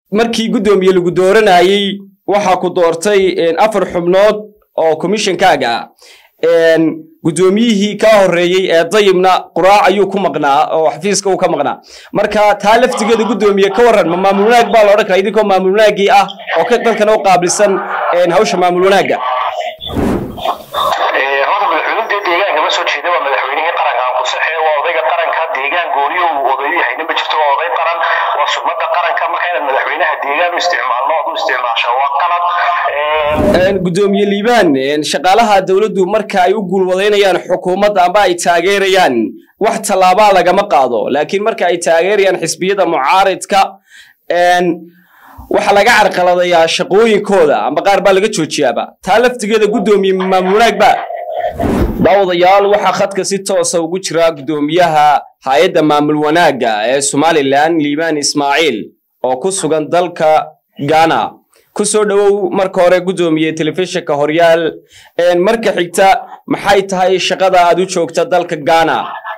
markii guddoomiye lagu dooranayey waxaa ku doortay afar xubnood oo commishonkaaga ah guddoomiyihii kaa horreeyey ee dayibna quraac ayuu ku maqnaa oo xafiiska uu ka maqnaa marka taa laftigeeda guddoomiye ka warran ma maamul wanaag baa la odhan karaa idinkoo maamul wanaaggii ah oo dalkana u qaabilsan hawsha maamul wanaagga horta madaxweyne dee deegaanka ma soo jeeda waa madaxweynihii qaranka aan ku saxee waa odayga qaranka deegaan gooniyo uu odayo yahayna ma jirto waa oday qaran waa sumada qaranka marka inaad madaxweynaha deegaan u isticmaalno ood u isticmaasho waa qalad guddoomiye liibaan shaqaalaha dowladdu marka ay u guulwadaynayaan xukuumadda amba ay taageerayaan wax tallaabaa lagama qaado laakiin marka ay taageerayaan xisbiyada mucaaridka waxaa laga carqaladayaa shaqooyinkooda amba qaar baa laga joojiyaaba taa laftigeeda guddoomiye maamul wanaag ba daawadayaal waxaa khadka si toosa ugu jira guddoomiyaha hay-adda maamul wanaagga ee somalilan liibaan ismaaciil oo ku sugan dalka ghana ku soo dhowow marka hore guddoomiye telefishinka horyaal marka xigta maxay tahay shaqada aad u joogta dalka ghana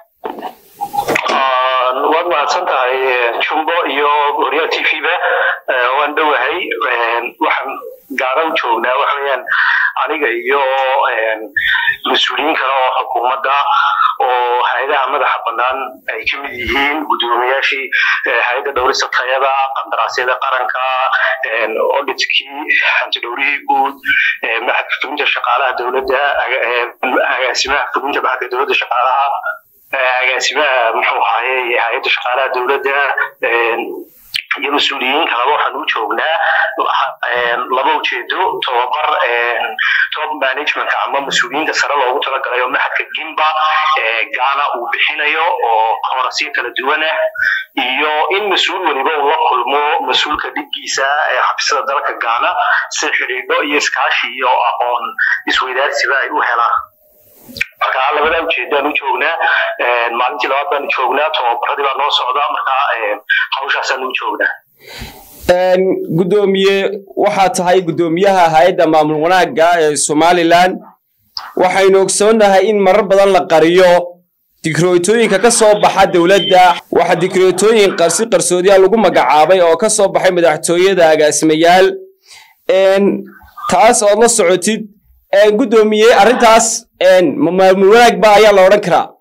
waad mahadsan tahay jumbo iyo horyaal t v ba waan dhowahay waxaan gaara u joognaa waxa weeyaan aniga iyo mas-uuliyiin kale oo xukuumadda oo hay-adaha madaxa bannaan ay ka mid yihiin guddoomiyaashii hay-adda dhowrista tayada qandaraasyada qaranka auditkii hantidhowrihii guud maxadka fulinta shaqaalaha dowladda agaasimaha fulinta maxadka dowladda shaqaalaha agaasimaha muxuu ahaye hay-adda shaqaalaha dowladda iyo mas-uuliyiin kaleba waxaan u joognaa laba ujeedo tobabar top managementka ama mas-uuliyiinta sare loogu talagalay oo maxadka gimba ghana uu bixinayo oo koorasyo kala duwan ah iyo in mas-uul weliba uu la kulmo mas-uulka dhibkiisa ee xabisada dalka ghana si xidhiidho iyo iskaashi iyo aqoon isweydaarsiba ay u helaan marka labadaa ujeedaan u joognaa maalintii labaad baan joognaa tobabaradii baa noo socdaa marka hawshaasaan u joognaa guddoomiye waxaa tahay guddoomiyaha hay-adda maamul wanaagga ee somalilan waxaynu ogsoonnahay in marar badan la qariyo dikrootooyinka ka soo baxa dowladda waxaa dikrootooyin qarsi qarsoodiya lagu magacaabay oo ka soo baxay madaxtooyada agaasimayaal taas ood la socotid guddoomiye arrintaas maamul wanaag ba ayaa la odhan karaa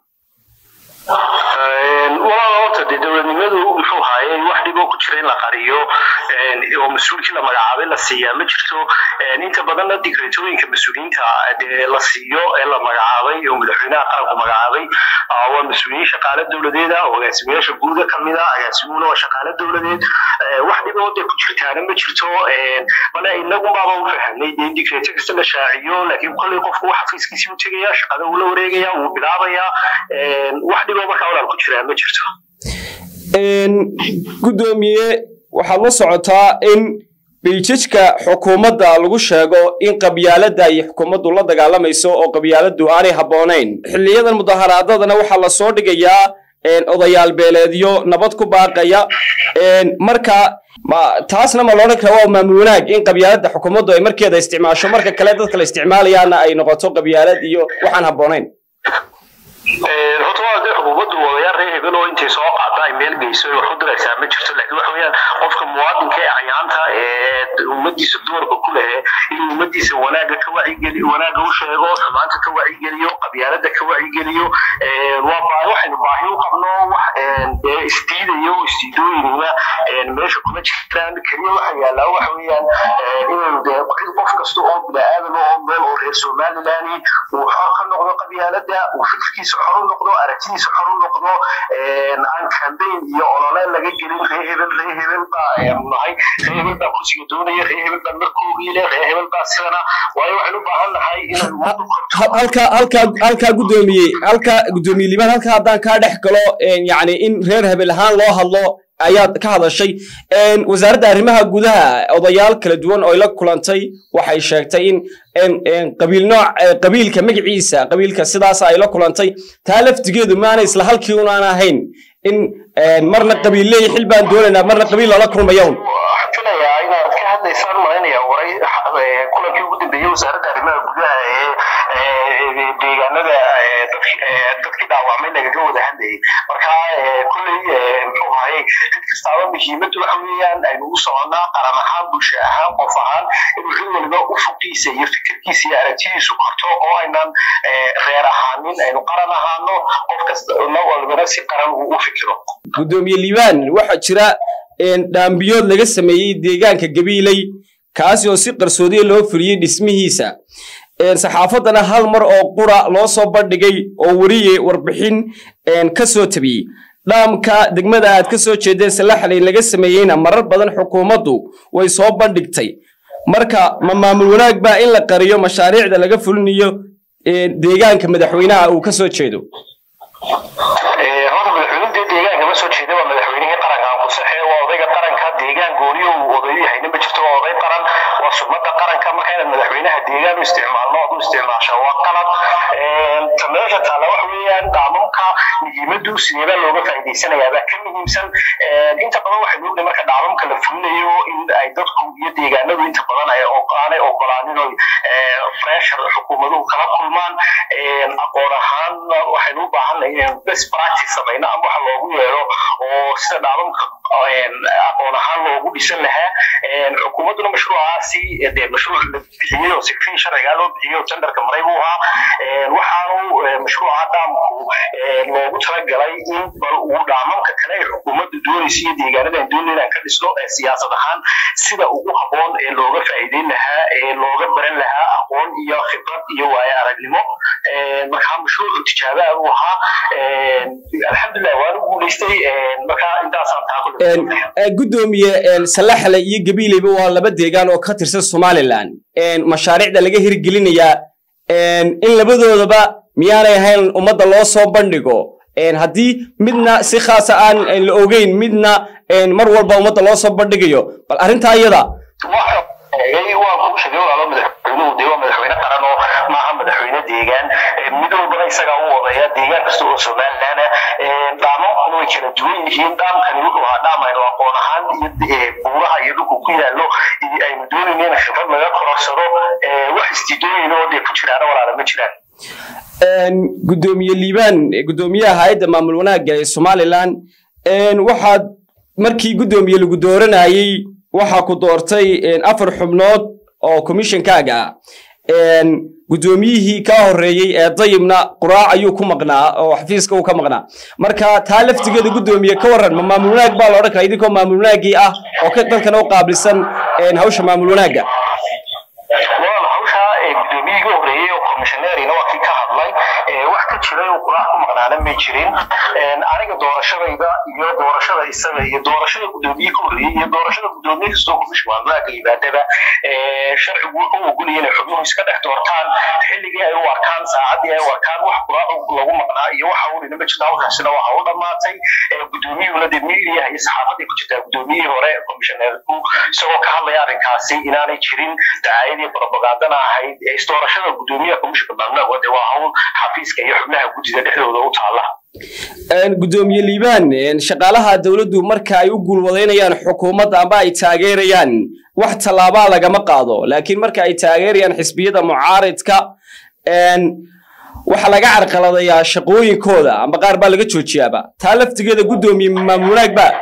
walaal horta dee dowladnimadu muxuu haaye wax dhiboo ku jira in la qariyo oo mas-uulkii la magacaabay la siiyaa ma jirto inta badanna digreetooyinka mas-uuliyiinta dee la siiyo ee la magacaabay oo madaxweynaha qaranku magacaabay waa mas-uuliyiin shaqaale dowladeed ah oo agaasimayaasha guuda ka mid ah agaasimuhuna waa shaqaale dowladeed wax dhiboo dee ku jirtaana ma jirto bale inagumaaba u fahamnay dee digreeto kasta la shaaciyo laakiin kolley qofku wax xafiiskiisii u tegaya shaqada uu la wareegaya wuu bilaabayaa wax dhiboo markaa walaal ku jiraa ma jirto guddoomiye waxaad la socotaa in biljajka xukuumadda lagu sheego in qabyaaladda ay xukuumaddu la dagaalamayso oo qabyaaladdu aanay habboonayn xiliyadan mudaharaadadana waxaa la soo dhigayaa odayaal beeleedyo nabad ku baaqaya marka taasna ma loodhan kara waa maamul wanaag in qabyaaladda xukuumaddu ay markeeda isticmaasho marka kale dadka la isticmaalayaana ay noqoto qabyaalad iyo waxaan habboonayn horta waa dee xukuumaddu wadayaal reer hebel oo intay soo qaata ay meel geyso wax u diraysaa ma jirto laakiin waxa weeyaan qofka muwaadinka ee cayaanta ee ummadiisa doorka ku lehe inuu ummadiisa wanaaga ka wacigeliyo wanaaga u sheego xumaanta ka wacigeliyo qabyaalada ka wacigeliyo waa baahi waxaynu baahi u qabno wax dee isdiidayo isdiidooyinina meesha kuma jirtaan keliya waxa yaallaa waxa weeyaan inaynu dee qof kasta oo bini-aadam oo meel oo reer somaliland uu xor ka noqdo qabyaalada uu fikirkiisa xor u noqdo aragtidiisa xor u noqdo aan campaign iyo olole laga gelin ree hebel ree hebel baa nahay ree hebel baa kursiga doonaya ree hebel baa markoogii leh ree hebel baa sidana waayo waxaynu u baahan nahay inay ummaddu halka halka halkaa guddoomiye halka guddoomiye liibaan halka haddaan kaa dhex galo yacni in reer hebel ahaan loo hadlo ayaad ka hadashay wasaaradda arrimaha gudaha odayaal kala duwan oo la kulantay waxay sheegtay in qabiil nooc qabiilka magaciisa qabiilka sidaas ay la kulantay taa laftigeedu maana isla halkii unaan ahayn in marna qabiil leeya xil baan doonaynaa marna qabiil loola kulmaya un filayaa inaad ka hadlaysaan malinaya waray kulankii ugu dambeeyey wasaaradda arrimaha gudaha deegaanada dadkii dhaawacmay lagaga wada hadlayay marka kulley muxuu ahaye cid kastaaba muhiimaddu waxa weeyaan aynu u soconnaa qaran ahaan bulsho ahaan qof ahaan inuu cid waliba u fuqiisa iyo fikirkiisa iyo aragtidiisu korto oo aynan reer ahaanin aynu qaran ahaano qof kasta walbana si qaran uu u fikiro gudoomiye liibaan waxaa jira dhaambiyood laga sameeyey deegaanka gabiiley kaasi oo si qarsoodiya loo fuliyey dhismihiisa saxaafaddana hal mar oo qura loo soo bandhigay oo weriye warbixin ka soo tabiyey dhaamka degmada aad ka soo jeedeen salaxley laga sameeyeyna marar badan xukuumaddu way soo bandhigtay marka ma maamul wanaag baa in la qariyo mashaariicda laga fulinayo deegaanka madaxweynaha uu ka soo jeedo horta madaxweyne deegaanka ma soo jeeda waa madaxweynihii qaranka aan ku saxe waa odayga qaranka deegaan gooniyo uu odayo yahayna ma jirto waa oday qaran waa sugmada qaranka marka inaad madaxweynaha deegaan u isticmaalno ood u isticmaasha waa qalad ta meesha taalla waxa weeyaan dhaamamka muhiimadu sideebaa looga faa'iidaysanayaabaa ka muhiimsan inta badan waxaynu ognahay marka dhaamamka la fulinayo in ay dadku iyo deegaanadu inta badan aanay ogolaanin oy pressure xukuumaduhu kala kulmaan aqoon ahaan waxaynu u baahannahay inaynu best practice samayno ama waxa loogu yeero oo sida dhaamamka aqoon ahaan loogu dhisan lahaa xukuumadduna mashruucaasi dee mashruuc la bixiyey oo sikfii sharcigaa loo bixiyey oo tenderka maray buu ahaa waxaanu mashruuca dhaamku loogu talagalay in bal uu dhaamamka kale ay xukuumaddu doonaysa iyo deegaanada aan doonay inaan ka dhisno siyaasad ahaan sida ugu habboon ee looga faa'iideyn lahaa ee looga baran lahaa aqoon iyo khibrad iyo waayo aragnimo markaa mashruucu tijaabaa buu ahaa alxamdulilah waanu guulaystay markaa intaasaan taa gudoomiye salaxle iyo gabiileyba waa laba deegaan oo ka tirsan somalilan mashaariicda laga hirgelinayaa in labadoodaba miyaanay ahayn ummadda loo soo bandhigo haddii midna si khaasa aan la ogeyn midna mar walba ummadda loo soo bandhigayo bal arrintaa iyada waa kuu sheegay walaalo madaxweynuhu dee waa madaxweyne qaran oo maaha madaxweyne deegaan mid walbana isagaa u wadaya deegaan kasta oo somaliland dhaamamkuna way kala duwan yihiin dhaamkani wuxuu ahaa dhaam aynu aqoon ahaan iyo buuraha iyo dhulku ku yaallo aynu doonayno in khibrad laga kororsado wax isdiidooyin oo dee ku jiraana walaala ma jiraan gudoomiye liibaan gudoomiyaha hay-adda maamul wanaagga ee somalilan waxaad markii gudoomiye lagu dooranayey waxaa ku doortay afar xubnood oo komishonkaaga ah gudoomiyihii kaa horreeyey ee dayibna quraac ayuu ku maqnaa oo xafiiska uu ka maqnaa marka taa laftigeeda gudoomiye ka warran ma maamul wanaag baa la odhan karaa idinkoo maamul wanaaggii ah oo ka dalkana u qaabilsan hawsha maamul wanaagga gudoomiyihii ugu horreeyey oo komishoneerina waa kii ka hadlay wax ka jiray oo quraac ku maqnaana may jirin aniga doorashadayda iyo doorashada isaga iyo doorashada gudoomiyihii ka horreeyey iyo doorashada gudoomiye kastoo komishin maamulaaga yimaadaba sharcigu wuxuu ogolaya inay xubnuhu iska dhex doortaan xilligii ay u arkaan saacaddii ay u arkaan wax quraac lagu maqnaa iyo waxa ulina ma jirta hawshaasina waxa u dhammaatay gudoomiyuhuna dee miidiyaha iyo saxaafadii ku jirtaa gudoomiyihii hore komishoneerku isagoo ka hadlaya arrinkaasi inaanay jirin dacaayadii propagandana ahayd isdoorashada gudoomiyaha komishinka maamulaaga de waa hawl xafiiska iyo xubnaha guddida dhexdooda u taala gudoomiye liibaan shaqaalaha dowladdu marka ay u guulwadaynayaan xukuumadda amba ay taageerayaan wax tallaabaa lagama qaado laakiin marka ay taageerayaan xisbiyada mucaaridka waxaa laga carqaladayaa shaqooyinkooda amba qaar baa laga joojiyaaba taa laftigeeda gudoomiye maamul wanaag ba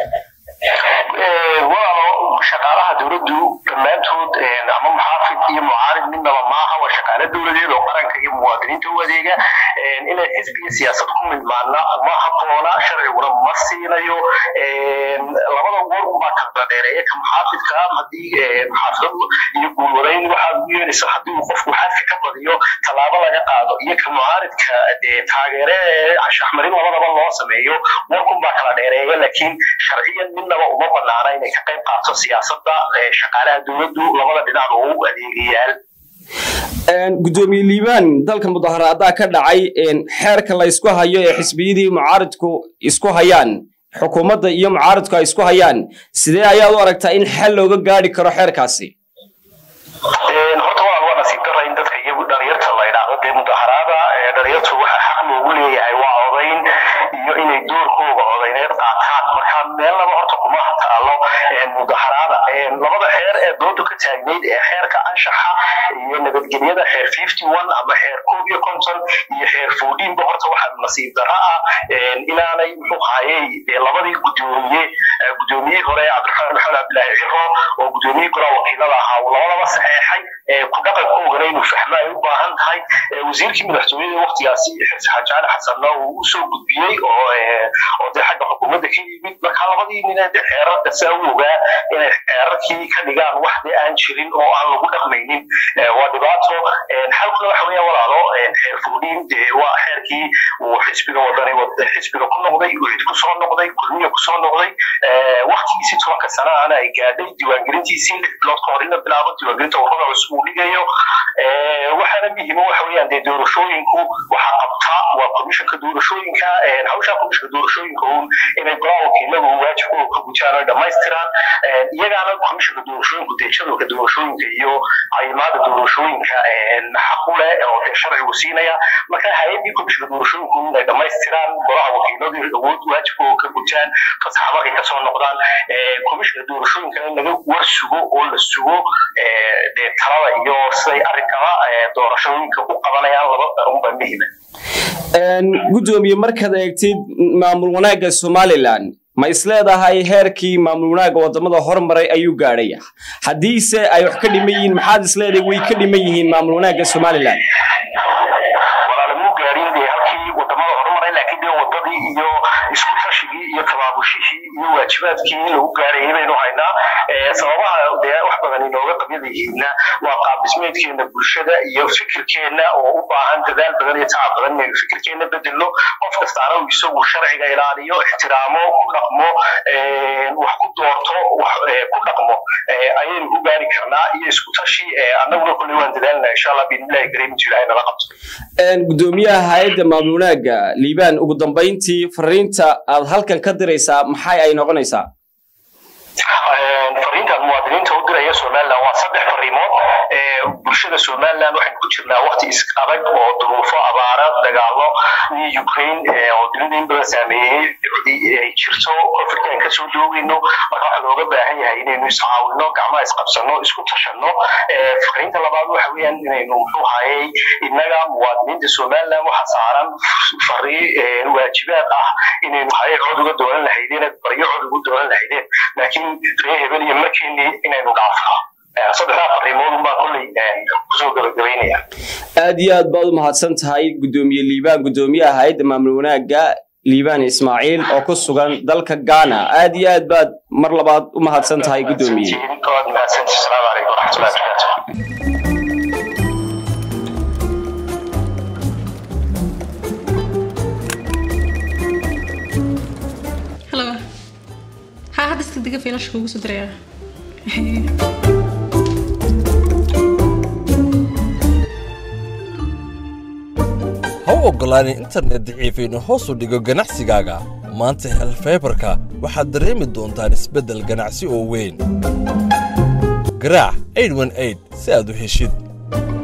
shaqaalaha dowladdu dhammaantood ama muxaafid iyo mucaarid midnaba maaha waa shaqaale dowladeed oo qaranka iyo muwaadiniinta u adeega inay xisbi iyo siyaasad ku midmaana ma habboona sharciguna ma siinayo labada goor baa kala dheereeya ka muxaafidka haddii muxaafid iyo guulwadayn waxaad u yeelaysa haddii uu qofku xadka ka badiyo tallaabo laga qaado iyo ka mucaaridka dee taageere shaxmarin labadaba loo sameeyo warkun baa kala dheereeya laakiin sharciyan midnaba uma banaana inay ka qayb qaato siyaasadda shaqaalaha dowladdu labada dhinac oo u adeegayaal gudoomiye liibaan dalka mudaharaadaa ka dhacay xeerka la ysku hayo ee xisbiyadii mucaaridku isku hayaan xukuumadda iyo mucaaridku ay isku hayaan sidee ayaad u aragtaa in xal looga gaadhi karo xeerkaasi horta walaal waa nasiib dara in dadka iyagu dhalinyarta la idhaahdo dee mudaharaada dhalinyartu waxa xaq loogu leeyahay waa odayn iyo inay doorkooga odayneed qaataan marka meelnaba horta kuma taalo mudaharaada labada xeer ee doodu ka taagnayd ee xeerka anshaxa iyo nabadgelyada xeer fifty one ama xeer koob iyo konton iyo xeer fourteenba horta waxaa nasiib darro ah inaanay muxuu hayey labadii gudoomiye gudoomiyihii hore cabdiraxmaan maxamed cabdilaahi ciro oo gudoomiyihii golaha wakiilada ahaa uu labadaba saxeexay ku dhaqankoogana inuu fahmo ay u baahan tahay wasiirkii madaxtooyada waktigaasi xirsi xaaji cali xasanna uu usoo gudbiyey oo oo dee xagga xukuumadda ka yimid marka labadii nina de xeerarka saa u ogaa inay xeerarkii ka dhigaan wax de aan jirin oo aan lagu dhaqmaynin waa dhibaato xalkuna waxa weeyaan walaalo xeer fuudhiin dee waa xeerkii uu xisbiga wadanay xisbiga ku noqday uu cid kusoo noqday kulmiya kusoo noqday waktigiisii tobanka sanaana ay gaadhay diiwaangelintiisii lix bilood ka hor in la bilaabo diiwaangelinta ururada cusub uu dhigayo waxaana muhiima waxa weeyaan dee doorashooyinku waxaa qabtaa waa komishanka doorashooyinka hawshaa komishanka doorashooyinka uun inay golaha wakiiladu waajibkooda ka gutaan oo dhammaystiraan iyagaana komishanka doorashooyinku dee jadwalka doorashooyinka iyo caymaada doorashooyinka xaqu leh oo dee sharcigu siinaya marka hay-adii komishanka doorashooyinku inay dhammaystiraan golaha wakiiladu awood waajibkooda ka gutaan fasaxamarkay kasoo noqdaan komishanka doorashooyinkana in laga war sugo oo la sugo dee talada iyo siday arrinkaba doorashooyinka u qabanayaan laba unba muhima gudoomiye markaad eegtid maamul wanaagga somalilan ma isleedahay heerkii maamul wanaagga wadamada hormaray ayuu gaadhaya haddiise ay wax ka dhiman yihiin maxaad isleedahay way ka dhiman yihiin maamul wanaagga somalilan walaalamuu gaadhin dee halkii wadamada hormaray laakiin dee wadadii iyo isku tashigii iyo tabaabushihii iyo waajibaadkii lagu gaarayay baynu haynaa sababaha dee wax badan inooga qabyada yihiinna waa qaab dhismeedkeena bulshada iyo fikirkeena oo u baahan dadaal badan iyo tacab badan inaynu fikirkeena bedelno qof kastaana uu isagu sharciga ilaaliyo ixtiraamo ku dhaqmo wax ku doorto wax ku dhaqmo ayaynu ku gaari karnaa iyo isku tashi annaguna kulley waan dadaalnaa insha allah biidnillahi kariim intu ilahay nala qabto gudoomiyaha hay-adda maamul wanaagga liibaan ugu dambayntii fariinta aad halkan ka diraysaa maxay ay noqonaysaa fariintan muwaadiniinta u diraya somaliland waa saddex fariimood bulshada somaliland waxaynu ku jirnaa wakti adag oo duruufo abaara dagaalo iyo ukraine oo dunida in badan saameeyey ay jirto conflicta aan kasoo doogeyno marka waxaa looga baahan yahay inaynu iscaawino gacmaha isqabsano isku tashanno fariinta labaad waxa weeyaan inaynu muxuu hayay innaga muwaadiniinta somaliland waxa saaran fari waajibaad ah inaynu hayay cod uga doonan lahaydeen baryo cod ugu doonan lahaydeen laakiin ree hebel iyo markeeni inaynu dhaafno saddexdaa fariimoodun baan kolley kusoo gabagabaynaya aad iyo aad baad u mahadsan tahay gudoomiye liibaan gudoomiyaha hay-adda maamul wanaagga liibaan ismaaciil oo ku sugan dalka ghana aad iyo aad baad mar labaad u mahadsan tahay gudoomiye waad mahadsanti asalaamu calaykum waraxmatullahi wabarakaatu Hello. Ha hadda iska diga fiilasha kugu soo diraya. ha u oggolaanin internet daciif inuu hoos u dhigo ganacsigaaga maanta hel faybarka waxaad dareemi doontaan isbeddel ganacsi oo weyn garaac si aad u heshid